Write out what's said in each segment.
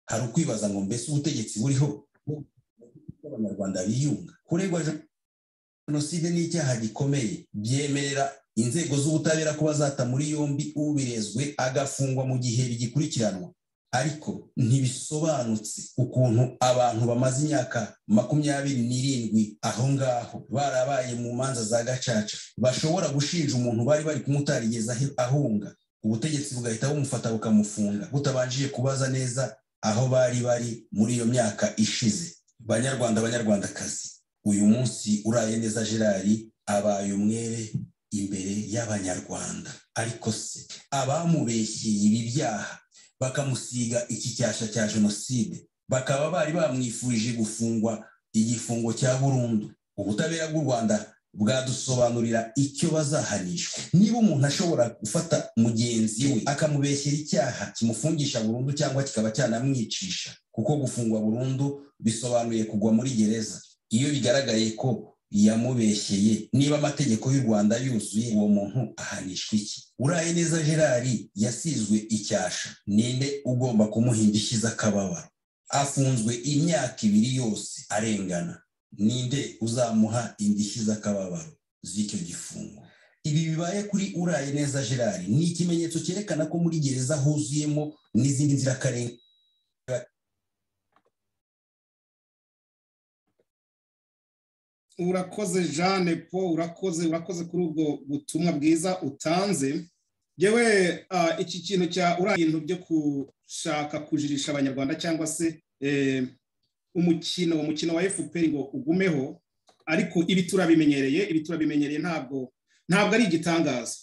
hari ukwibaza ngo mbese ubutegetsi buriho abanyarwanda biyunga kuregwa jenoside ni icyaha gikomeye byemerera inzego z'ubutabera kuba zata muri yombi ubirezwe agafungwa mu gihe bigikurikiranwa ariko ntibisobanutse ukuntu abantu bamaze imyaka makumyabiri n'irindwi aho ngaho barabaye mu manza za gacaca bashobora gushinja umuntu bari bari kumutarigeza ahunga ubutegetsi bugahita bumufata bukamufunga butabanjije kubaza neza aho bari bari muri iyo myaka ishize banyarwanda banyarwandakazi uyu munsi uraye neza gerard abaye umwere imbere y'abanyarwanda ariko se abamubeshyeye ibi byaha bakamusiga ikicyasha cya jenoside bakaba bari bamwifurije gufungwa igifungo cya burundu ubutabera bw'u rwanda bwadusobanurira icyo bazahanishwa niba umuntu ashobora gufata mugenzi we akamubeshyera icyaha kimufungisha burundu cyangwa kikaba cyanamwicisha kuko gufungwa burundu bisobanuye kugwa muri gereza iyo bigaragaye ko yamubeshyeye niba amategeko y'u rwanda yuzuye uwo muntu ahanishwa iki uraye neza gerard yasizwe icyasha ninde ugomba kumuha indishyi z'akababaro afunzwe imyaka ibiri yose arengana ninde uzamuha indishyi z'akababaro z'icyo gifungo ibi bibaye kuri uraye neza gerard ni ikimenyetso cyerekana ko muri gereza huzuyemo n'izindi nzirakarengane urakoze jeanne paul urakoze urakoze kuri ubwo butumwa bwiza utanze yewe iki kintu cya uriya bintu byo gushaka kujirisha abanyarwanda cyangwa se umukino umukino wa efuperi ngo ugumeho ariko ibi turabimenyereye ibi turabimenyereye ntabwo ntabwo ari igitangaza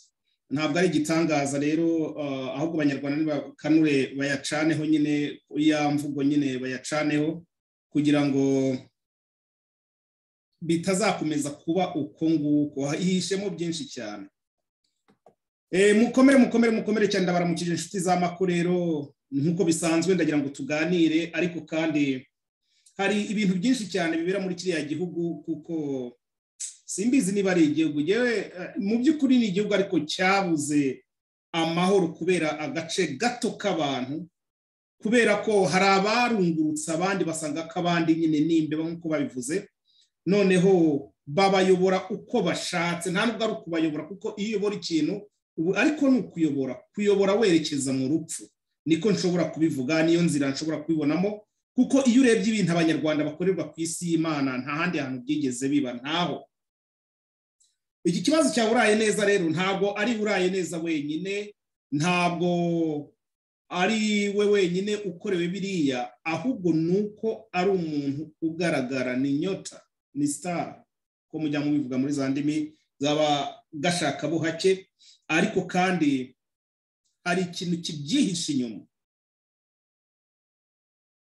ntabwo ari igitangaza rero ahubwo abanyarwanda nibakanure bayacaneho nyine ya mvugo nyine bayacaneho kugira ngo bitazakomeza kuba uko nguko hihishemo byinshi cyane mukomere mukomere mukomere cyane ndabaramukije inshuti z'amako rero nk'uko bisanzwe ndagira ngo tuganire ariko kandi hari ibintu byinshi cyane bibera muri kiriya gihugu kuko simbizi niba ari igihugu yewe mu by'ukuri ni igihugu ariko cyabuze amahoro kubera agace gato k'abantu kubera ko hari abarungurutse abandi basanga ko abandi nyine n'imbeba nk'uko babivuze noneho babayobora uko bashatse nta nubwo ari ukubayobora kuko iyo uyobora ikintu ubu ariko ni ukuyobora kuyobora werekeza mu rupfu niko nshobora kubivuga niyo nzira nshobora kubibonamo kuko iyo urebye ibintu abanyarwanda bakorerwa ku isi y'imana nta handi hantu byigeze biba ntaho iki kibazo cya uraye neza rero ntabwo ari uraye neza wenyine ntabwo ari we wenyine ukorewe biriya ahubwo ni uko ari umuntu ugaragara ni inyota ni sitara ko mujya mubivuga muri za ndimi zaba gashaka buhake ariko kandi hari ikintu kibyihishe inyuma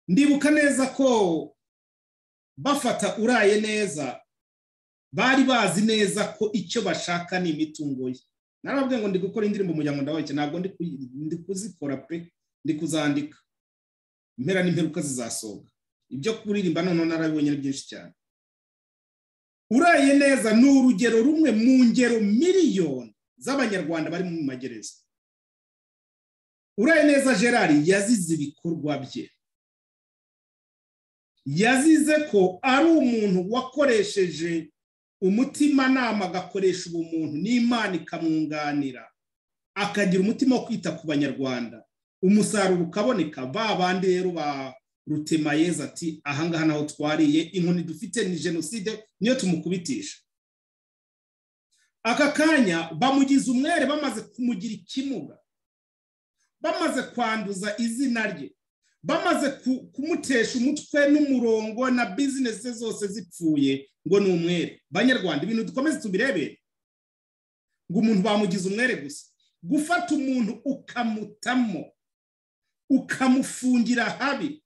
ndibuka neza ko bafata uraye neza bari bazi neza ko icyo bashaka ni imitungo ye narababwiye ngo ndi gukora indirimbo umuryango ndabake ntabwo ndi kuzikora pe ndi kuzandika impera n'imperuka zizasohoka ibyo kuririmba noneho narabibonye ni byinshi cyane uraye neza ni urugero rumwe mu ngero miliyoni z'abanyarwanda bari mu magereza uraye neza gerard yazize ibikorwa bye yazize ko ari umuntu wakoresheje umutimanama agakoresha ubumuntu n'imana ikamwunganira akagira umutima wo kwita ku banyarwanda umusaruro ukaboneka ba bandi rero ba rutemayeza ati ahangaha naho twariye inkoni dufite ni jenoside niyo tumukubitisha aka kanya bamugize umwere bamaze kumugira ikimuga bamaze kwanduza izina rye bamaze kumutesha umutwe n'umurongo na bizinesi zose zipfuye ngo ni umwere banyarwanda ibintu dukomeze tubirebere ngo umuntu bamugize umwere gusa gufata umuntu ukamutamo ukamufungira habi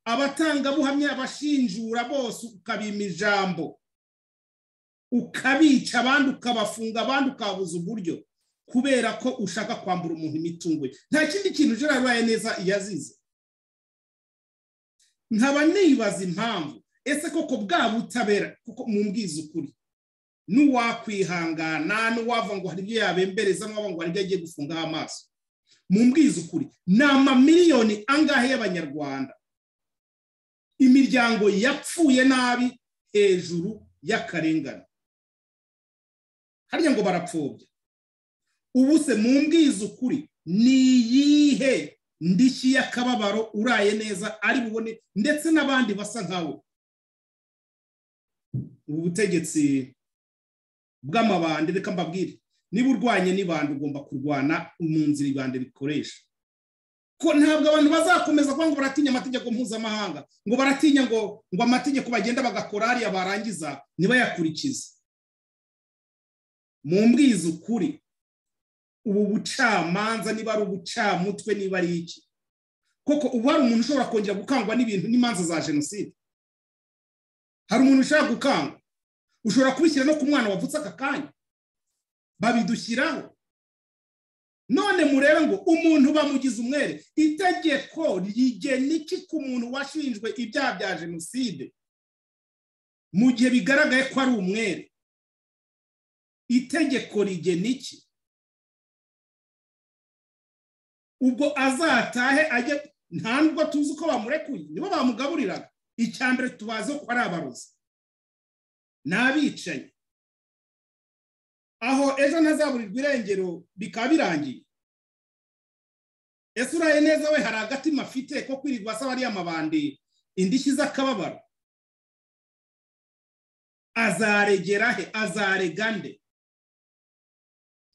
abatangabuhamya abashinjura bose ukabima ijambo ukabica abandi ukabafunga abandi ukabuza uburyo kubera ko ushaka kwambura umuntu imitungo ye nta kindi kintu ujya urabaye neza yazize nkaba nibaza impamvu ese koko bwa butabera kuko mumbwiza ukuri n'uwakwihangana n'uwava ngo hari ibyo yabembereza n'uwava ngo hari ibyo agiye gufungaho amaso mumbwize ukuri ni amamiliyoni angahe y'abanyarwanda imiryango yapfuye nabi hejuru y'akarengane harya ngo barapfobya ubu se mumbwize ukuri ni iyihe ndishyi y'akababaro uraye neza ari bubone ndetse n'abandi basa nkawe ubu butegetsi bw'amabandi reka mbabwire niba urwanye n'ibandi ugomba kurwana mu nzira ibande bikoresha ko ntabwo abantu bazakomeza kuba ngo baratinya amategeko mpuzamahanga ngo baratinya ngo ngo amategeko bagenda bagakora hariya barangiza ntibayakurikize mu mbwizi ukuri ubu bucamanza niba ari ubucamutwe niba ari iki koko ubu hari umuntu ushobora kongera gukangwa n'ibintu n'imanza za jenoside hari umuntu ushobora gukangwa ushobora kubishyira no ku mwana wavutse aka kanya babidushyiraho none murebe ngo umuntu bamugize umwere itegeko rigena iki ku muntu washinjwe ibyaha bya jenoside mu gihe bigaragaye ko ari umwere itegeko rigena iki ubwo azatahe ajya nta nubwo tuzi uko bamurekuye nibo bamugaburiraga icya mbere tubaze ko ari abarozi ni abicaye aho ejo ntazaburirwa irengero bikaba birangiye ese uraye neza we hari agatima afite ko kwirirwa asaba ariya mabandi indishyi z'akababaro azaregera he azarega nde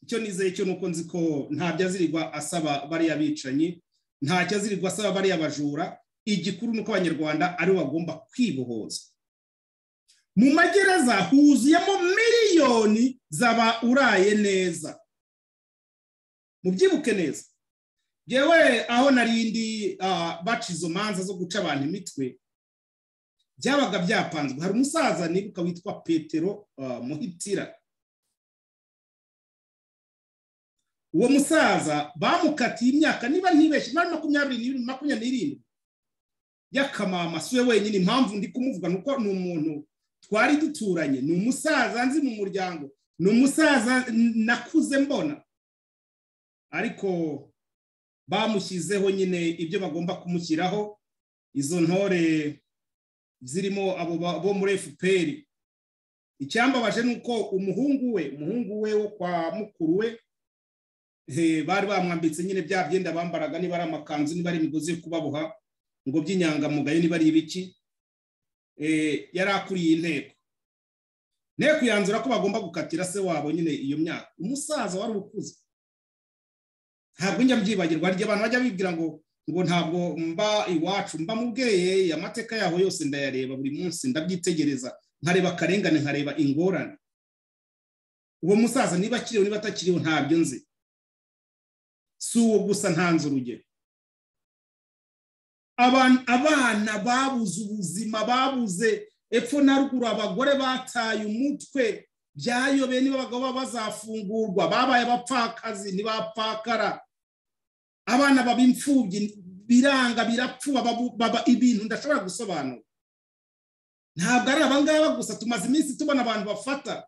icyo nizeye cyo nuko nzi ko ntabyo azirirwa asaba bariya bicanyi ntacyo azirirwa asaba bariya bajura igikuru ni uko abanyarwanda aribo bagomba kwibohoza mu magereza huzuyemo miliyoni zaba uraye neza mubyibuke neza yewe aho narindi baca izo manza zo guca abantu imitwe byabaga byapanzwe hari umusaza nibuka witwa petero muhitira uwo musaza bamukatiye imyaka niba ntibeshye muri makumyabiri n'ibiri makumyabiri n'irindwi y'akamama si we wenyine impamvu ndi kumuvuga ni uko ni umuntu twari duturanye ni umusaza nzi mu muryango ni umusaza nakuze mbona ariko bamushyizeho nyine ibyo bagomba kumushyiraho izo ntore zirimo abo bo muri efuperi icyambabaje ni uko umuhungu we umuhungu we wo kwa mukuru we bari bamwambitse nyine bya byenda bambaraga niba ari amakanzu niba ari imigozi yo kubaboha ngo by'inyangamugayo niba ari ibiki yari akuriye inteko inteko yanzura ko bagomba gukatira se wabo nyine iyo myaka umusaza wari ukuze ntabwo njya mbyibagirwa hari igihe abantu bajya bibwira ngo ngo ntabwo mba iwacu mba mubweye amateka yaho yose ndayareba buri munsi ndabyitegereza nkareba akarengane nkareba ingorane uwo musaza niba akiriho niba atakiriho ntabyo nzi si uwo gusa ntanze urugero abana babuze ubuzima babuze epfo na ruguru abagore bataye umutwe byayobeye niba abagabo bazafungurwa babaye abapfakazi ntibapfakara abana baba imfubyi biranga birapfuba baba ibintu ndashobora gusobanura ntabwo ari abangaba gusa tumaze iminsi tubona abantu bafata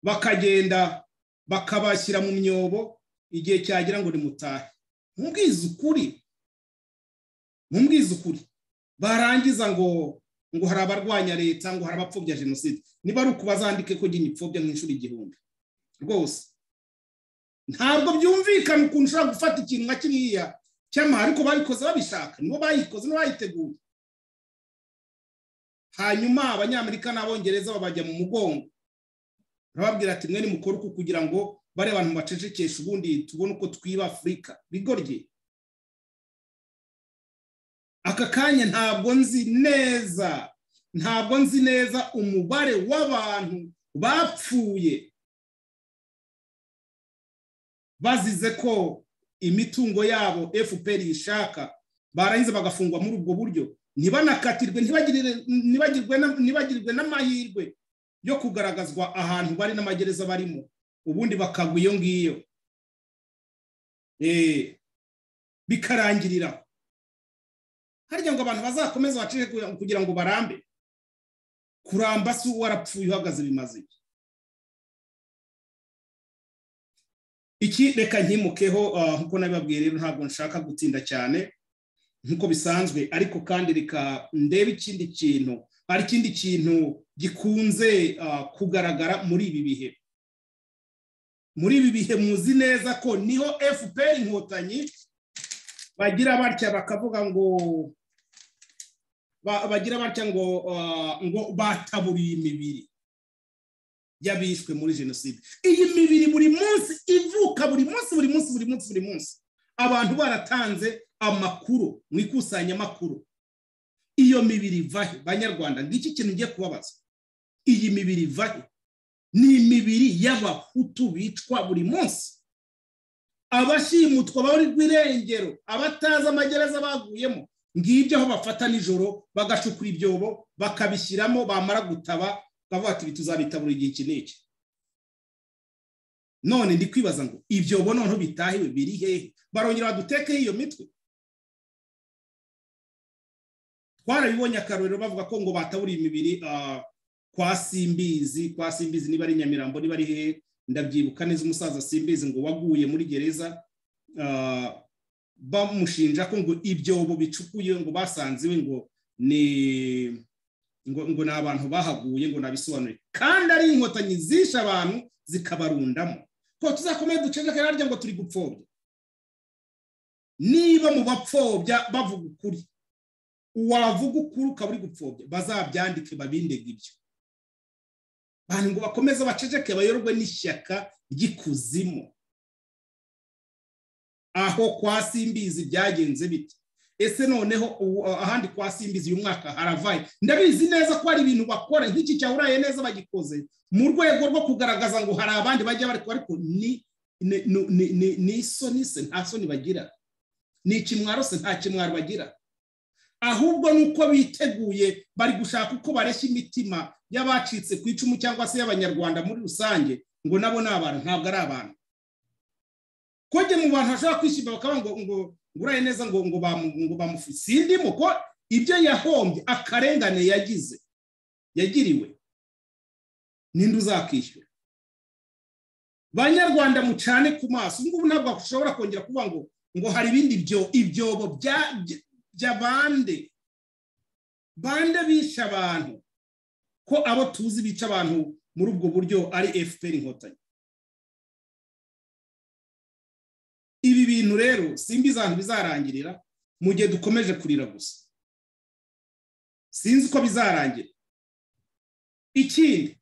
bakagenda bakabashyira mu myobo igihe cyagira ngo nimutahe mubwize ukuri mumbwize ukuri barangiza ngo ngo hari abarwanya leta ngo hari abapfobya jenoside niba ari uku bazandike ko nyine ipfobya nk'inshuro igihumbi rwose ntabwo byumvikana ukuntu ushobora gufata ikintu nka kiriya cy'amahari ariko babikoze babishaka nibo bayikoze n'abayiteguye hanyuma abanyamerika n'abongereza babajya mu mugongo urababwira ati mwe nimukore uku kugira ngo bari abantu bacecekeshe ubundi tubone uko twiba afurika bigorye aka kanya ntabwo nzi neza ntabwo nzi neza umubare w'abantu bapfuye bazize ko imitungo yabo fpr ishaka barangiza bagafungwa muri ubwo buryo ntibanakatirwe ntibagirwe n'amahirwe yo kugaragazwa ahantu bari n'amagereza barimo ubundi bakagwa iyo ngiyo bikarangiriraho harya ngo abantu bazakomeze bacike kugira ngo barambe kuramba si uwo warapfuye uhagaze bimaze iki iki reka nkimukeho ah, nk'uko nabibabwiye rero ntabwo nshaka gutinda cyane nk'uko bisanzwe ariko kandi reka ndebe ikindi kintu hari ikindi kintu gikunze ah, kugaragara muri ibi bihe muri ibi bihe muzi neza ko niho fpr inkotanyi bagira batya bakavuga ngo ba- bagira batya ngo ah, ngo bataburiye imibiri y'abishwe muri jenoside iyi mibiri buri munsi ivuka buri munsi buri munsi buri munsi buri munsi abantu baratanze amakuru mu ikusanyamakuru iyo mibiri vahe banyarwanda ngiki kintu ngiye kubabaza iyi mibiri vahe ni imibiri y'abahutu bicwa buri munsi abashimutwa bari rw'irengero abatazi amagereza baguyemo ngibyo aho bafata nijoro bagacukura ibyobo bakabishyiramo bamara gutaba bavuga ati ibi tuzabitabura igihe iki n'iki none ndi kwibaza ngo ibyo bo noneho bitahiwe biri hehe barongera badutekeho iyo mitwe twarabibonye akarorero bavuga ko ngo bataburiye imibiri ah, kwa simbizi kwa simbizi niba ari nyamirambo niba ari hehe ndabyibuka neza umusaza simbizi ngo waguye muri gereza ah, bamushinja ko ngo ibyobo bicukuye ngo basanze iwe ngo ni ngo ngo ni abantu bahaguye ngo nabisobanure kandi ari inkotanyi zishe abantu zikabarundamo ko tuzakomeye duceceke harya ngo turi gupfobya niba mu bapfobya bavuga ukuri wavuga ukuri ukaba uri gupfobya bazabyandike babindega ibyo bantu ngo bakomeze baceceke bayoborwe n'ishyaka ry'ikuzimu aho kwa simbizi byagenze bite ese noneho ubu, uh, ahandi kwa simbizi uyu mwaka haravaye ndabizi neza ko hari ibintu bakora nk'iki cyahuraye neza bagikoze mu rwego rwo kugaragaza ngo hari abandi bajya bari ariko ni ni- ni- ni- ni- ni isoni se nta soni bagira ni ikimwaro se nta kimwaro bagira ahubwo ni uko biteguye bari gushaka uko bareshya imitima y'abacitse ku icumu cyangwa se y'abanyarwanda muri rusange ngo nabo ni abantu ntabwo ari abantu kojya mu bantu hashobora kwishima bakaba ngo ngo ngo uraye neza ngo ngo bamu- ngo bamufu sindimo ko ibyo yahombye akarengane yagize yagiriwe ninde uzakishyura banyarwanda mucane ku maso ubu ngubu ntabwo ushobora kongera kuvuga ngo ngo hari ibindi byo ibyobo bya- bya- bya bande bande bisha abantu ko abo tuzi bica abantu muri ubwo buryo ari fpr inkotanyi ibi bintu rero simba izantu bizarangirira mu gihe dukomeje kurira gusa sinzi uko bizarangira ikindi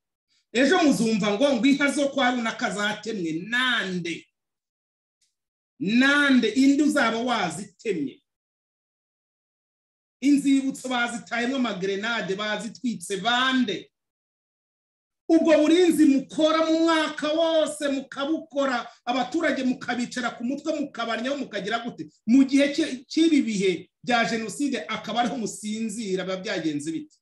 ejo muzumva ngo ngo inka zo kwa runaka zatemwe nande nande indi uzaba wazitemye inzibutso bazitayemo amagrenade bazitwitse bande ubwo burinzi mukora mu mwaka wose mukabukora abaturage mukabicara ku mutwe mukabaryaho mukagira gute mu gihe cy'i- cy'ibi bihe bya jenoside akaba ariho musinzira biba byagenze bite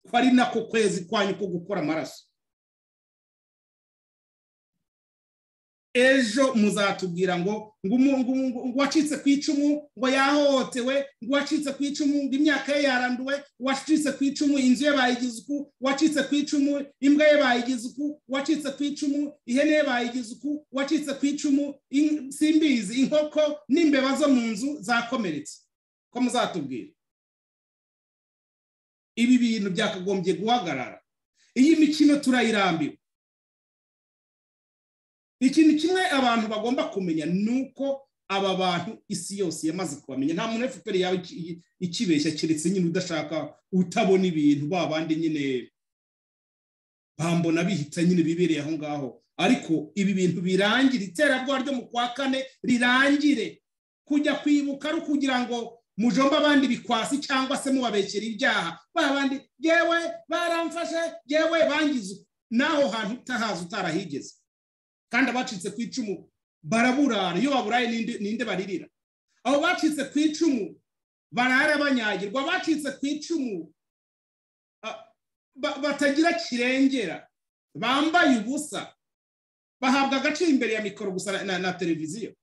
ko ari nako kwezi kwanyu ko gukora amaraso ejo muzatubwira ngo ngo umu- ngo umu- ngo uwacitse ku icumu ngo yahohotewe ngo uwacitse ku icumu ngo imyaka ye yaranduwe uwacitse ku icumu inzu ye bayigize uku uwacitse ku icumu imbwa ye bayigize uku uwacitse ku icumu ihene ye bayigize uku uwacitse ku icumu in- simbizi inkoko n'imbeba zo mu nzu zakomeretse ko muzatubwira ibi bintu byakagombye guhagarara iyi mikino turayirambiwe ikintu kimwe abantu bagomba kumenya ni uko aba bantu isi yose yamaze kubamenya nta muntu fpr yawe iki- iki- ikibeshya keretse nyine udashaka utabona ibintu ba bandi nyine bambona bihita nyine bibereye aho ngaho ariko ibi bintu birangire iterabwoba ryo mu kwa kane rirangire kujya kwibuka ari ukugira ngo mujombe abandi bikwasi cyangwa se mubabekera ibyaha ba bandi yewe baramfashe yewe bangize uku." n'aho hantu utahazi utarahigeze kandi abacitse ku icumu baraburara iyo baburaye ninde ninde baririra abo bacitse ku icumu barara banyagirwa abacitse ku icumu ah, ba- batagira kirengera bambaye ubusa bahabwa agaciro imbere ya mikoro gusa na- na, na televiziyo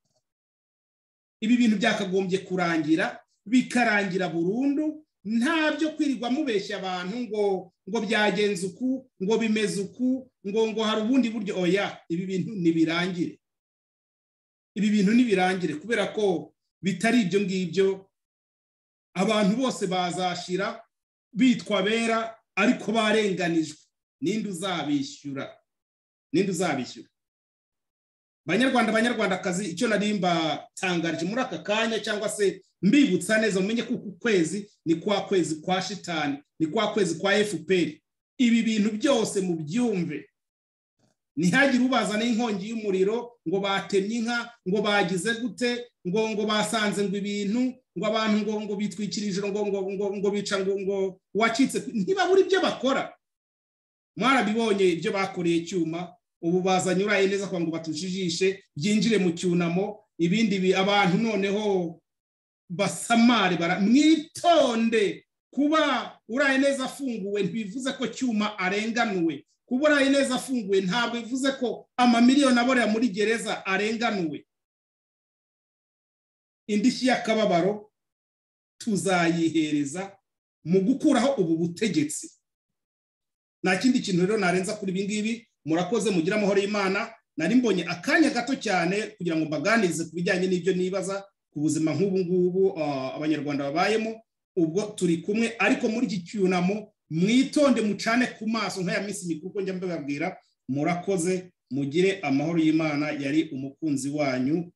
ibi bintu byakagombye kurangira bikarangira burundu nta byo kwirirwa mubeshya abantu ngo ngo byagenze uku ngo bimeze uku ngo ngo hari ubundi buryo oya ibi bintu ntibirangire ibi bintu ntibirangire kubera ko bitari ibyo ngibyo abantu bose bazashira bitwa bera ariko barenganijwe ninde uzabishyura ninde uzabishyura banyarwanda banyarwandakazi icyo nari mbatangarije muri aka kanya cyangwa se mbibutsa neza mumenye ko uku kwezi ni kwa kwezi kwa shitani ni kwa kwezi kwa fpr ibi bintu byose mu byumve ntihagire ubaza n'inkongi y'umuriro ngo batemye inka ngo bagize gute ngo ngo basanze ngo ibintu ngo abantu ngo ngo bitwikirije ngo ngo ngo ngo bica ngo ngo wacitse ntibabura ibyo bakora mwarabibonye ibyo bakoreye icyuma ubu bazanye uraye neza kugira ngo batushijishe byinjire mu cyunamo ibindi abantu noneho basamare mwitonde kuba uraye neza afunguwe ntibivuze ko cyuma arenganuwe kuba uraye neza afunguwe ntabwo bivuze ko amamiliyoni aborera muri gereza arenganuwe indishyi y'akababaro tuzayihereza mu gukuraho ubu butegetsi nta kindi kintu rero narenza kuri ibi ngibi murakoze mugira amahoro y'imana nari mbonye akanya gato cyane kugira ngo mbaganirize ku bijyanye n'ibyo nibaza ku buzima nk'ubu ngubu abanyarwanda babayemo ubwo turi kumwe ariko muri iki cyunamo mwitonde mucane ku maso nk'aya minsi mikuru uko njya mbibabwira murakoze mugire amahoro y'imana yari umukunzi wanyu